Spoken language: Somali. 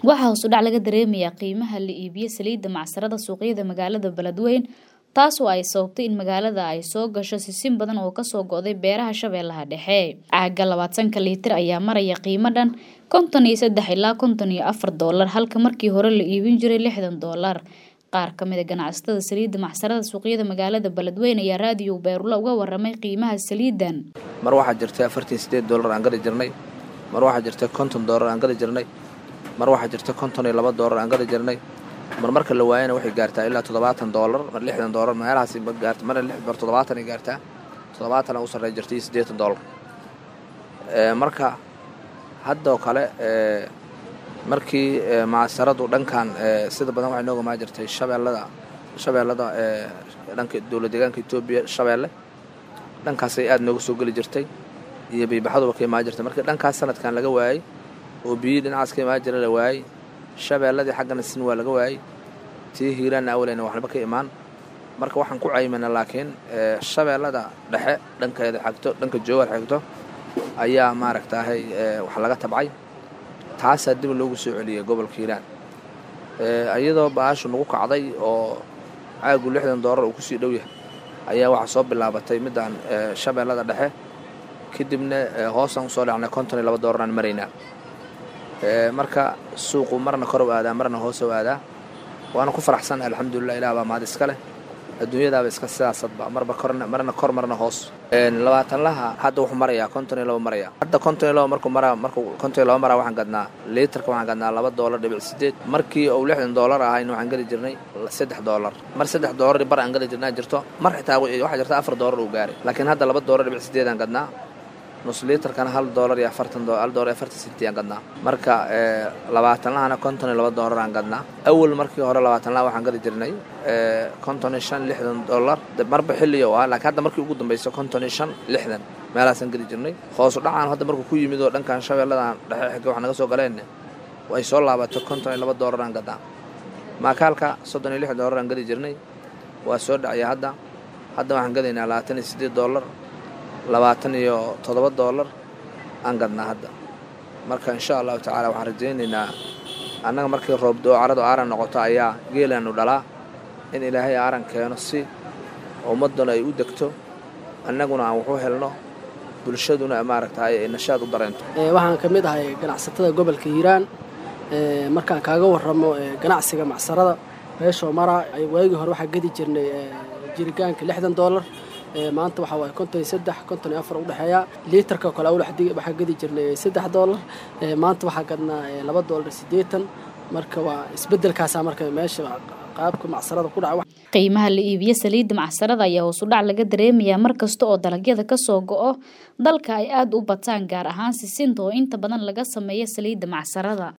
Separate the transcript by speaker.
Speaker 1: waxaa hoos u dhac laga dareemayaa qiimaha la iibiyo saliidda macsarada suuqyada magaalada beledweyn taasoo ay sababtay in magaalada ay soo gasho sisin badan oo kasoo go'day beeraha shabeellaha dhexe caaga labaatanka liitir ayaa maraya qiimo dhan konton iyo saddex ilaa konton iyo afar doolar halka markii hore la iibin jiray lixdan doolar qaar ka mid a ganacsatada saliidda macsarada suuqyada magaalada beledweyn ayaa raadiyo beerula uga waramay qiimaha saliidan
Speaker 2: mar waxaa jirtay afartan sideed doolar aan gadi jirnay mar waxaa jirtay konton doolar aan gadi jirnay mar waxaa jirta konton iyo laba doolar aan gadi jirnay mar marka la waayana waxay gaartaa ilaa toddobaatan doolar mar lixdan doolar meelahaasi ma gaarta marna lix bar toddobaatan ay gaartaa toddobaatan u sarrey jirta iyo siddeetan doolar marka haddoo kale markii macsaradu dhankan sida badan waxay nooga maa jirtay shabeellada shabeellada dhanka dowlad deegaanka etoobiya shabeelle dhankaasay aada nooga soo geli jirtay iyo biibaxaduba ka imaan jirtay markii dhankaas sanadkan laga waayey oo biyihii dhinacaas ka imaan jira la waayey shabeelladii xaggana sin waa laga waayey tii hiiraanna awaleyna waxba ka imaan marka waxaan ku caymana laakiin shabeellada dhexe dhankeeda xigto dhanka joogar xigto ayaa maaragtaahay wax laga tabcay taasaa dib loogu soo celiyay gobolka hiiraan iyadoo baashu nagu kacday oo caagu lixdan doolar uu kusii dhow yahay ayaa waxaa soo bilaabatay midaan shabeellada dhexe kadibna hoosaan usoo dhacnay konton iyo laba doolaraan maraynaa marka suuqu marna korow aadaa marna hoosow aadaa waana ku faraxsan alxamdulilah ilah baa mahad iska leh adduunyadaaba iska sidaasadba marba marna kor marna hoos labaatanlaha hadda wuxuu marayaa konton iyo laba maraya hadda konton iyo laba markuu maraa markuu konton iyo laba maraa waxaan gadnaa liitarka waxaan gadnaa laba doolar dhibic sideed markii uu lixdan doolar ahayn waxaan geli jirnay saddex doolar mar saddex doolar bar aan geli jirnaa jirto mar xitaa waxaa jirta afar doolar uu gaaray laakiin hadda laba doolar dhibic sideed aan gadnaa nus liitarkana hal doolar iyo afartan hal doolar iyo afartan senti aan gadnaa marka labaatanlahana konton iyo laba doolar aan gadnaa awal markii hore labaatanlaha waxaan gadi jirnay konton iyo shan lixdan doolar marba xilliyo ah laakiin hadda markii ugu dambaysa konton iyo shan lixdan meelahaasaan geli jirnay hoosu dhacaan hadda markuu ku yimid oo dhankan shabeelladan dhexe xigga wax naga soo galeen ay soo laabatay konton iyo laba doolar aan gadnaa maakaalka soddon iyo lix doolar aan gadi jirnay waa soo dhacya hadda hadda waxaan gadaynaa labaatan iyo siddeed doolar labaatan iyo toddoba doolar aan gadnaa hadda marka insha allahu tacaala waxaan rajaynaynaa annaga markii roobdoo caradu aaran noqoto ayaa geelaanu dhalaa in ilaahay aaran keeno si ummadduna ay u degto annaguna aan waxu helno bulshaduna maaragtay ay nashaad u dareento
Speaker 3: waxaan ka mid ahay ganacsatada gobolka hiiraan markaan kaaga warramo ganacsiga macsarada meeshoo maraa waagii hore waxaa gedi jirnay jiritaanka lixdan doolar maanta waxaa waaye konton iyo saddex konton iyo afar udhexeeya liitarka kale waxaa gedi jirnay saddex doolar maanta waxaa gadnaa laba doolar siddeetan marka waa isbeddelkaasaa marka meesha qaabka macsarada ku dhaca
Speaker 1: qiimaha la iibiyo saliidda macsarada ayaa hoos u dhac laga dareemayaa mar kasta oo dalagyada kasoo go'o dalka ay aada u bataan gaar ahaan sisinta oo inta badan laga sameeyo saliidda macsarada